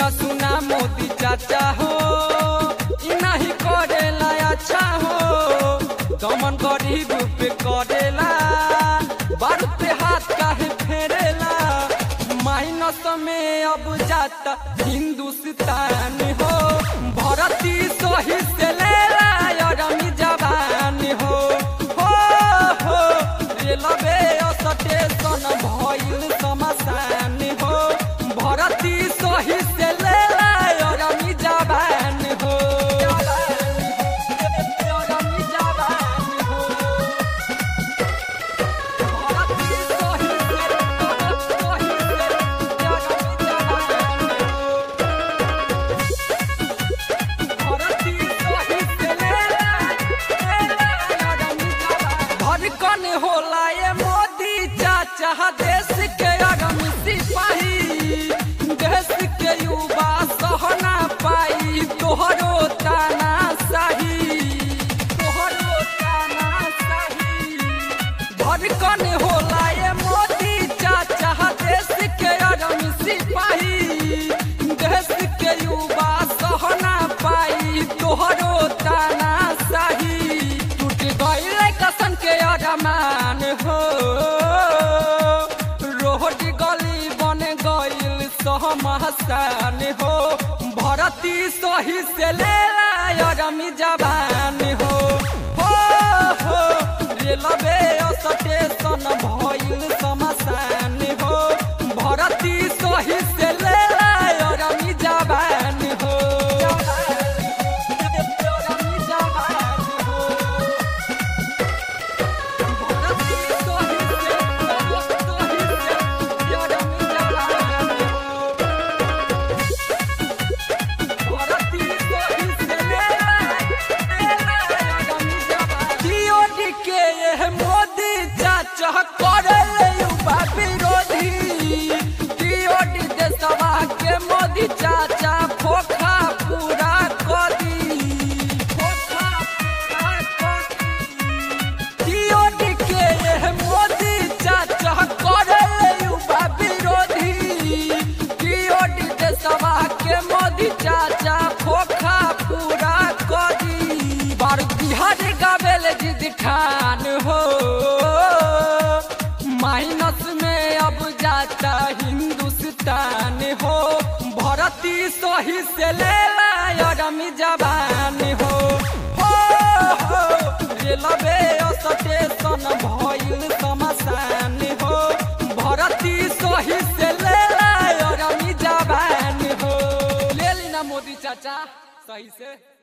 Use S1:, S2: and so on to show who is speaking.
S1: सुना सुना मोदी चाचा हो इ नहीं करेला अच्छा हो दमन गरीब पे करेला बारूद पे हाथ काहे फेरेला माइनस में अब जाता हिंदुस्तान हो भरती सही से लेला अरमी जवान हो हो हो रेलवे स्टेशन भइल शमशान हो भरती सही से लेला अरमी जवान हो अरमी जवान हो भरती सही से सही से अरमी जवान हो धड़कन होला ये मोदी चाचा देश के अगम सिपाही देश के युवा सहना पाई तोहरो ताना सही तोहरो ताना सही धड़कन होला ये मोदी चाचा देश के अगम सिपाही देश के युवा सहना पाई तोहरो ताना सही टूट गईल कसन के अरमान हो रोड गली बन गईल सहमसान हो भरती सही से लेला अरमी जवान हो हो हो रेलवे स्टेशन भइल शमशान हो भरती सही से लेला अरमी जवान हो अरमी जवान हो भरती सही से सही से अरमी जवान हो भरती सही से लेला अरमी जवान DOD के यह मोदी चाचा करले युवा विरोधी DOD देशवा के मोदी चाचा फोखा पूरा कदी फोखा पूरा कदी DOD के यह मोदी चाचा करले युवा विरोधी DOD देशवा के मोदी चाचा फोखा पूरा कदी बार बिहार गावेल जिद ठान हो माइनस में अब जाता हिंदुस्तान हो भरती सही से लेला अरमी जवान हो हो हो रेलवे स्टेशन भइल शमशान हो भरती सही से लेला अरमी जवान हो ले ली ना मोदी चाचा सही से